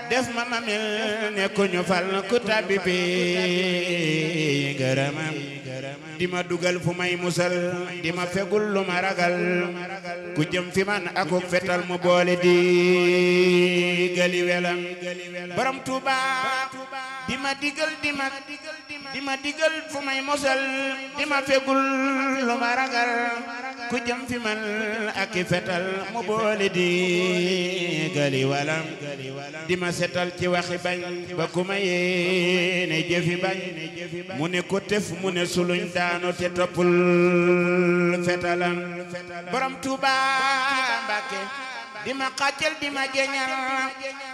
def ma ma mel ne ku ñu fal ku tabbi bi ngërëmam di ma dugal fu may musal di ma fegul lu ma ragal ku jëm fi man akuk fetal mu boole di gali welam borom Tuuba di ma digal di ma di ma digal fu may musal di ma fegul lu ma ragal ku jëm fi man ak fetal mu boole di gali walam di ma setal ci waxi bañ ba ku ma yéene jëfi bañ mu ne ko tef mu ne suluñ daanu te toppul fetalam borom Tuuba Mbàkke di ma xàccal di ma jeñal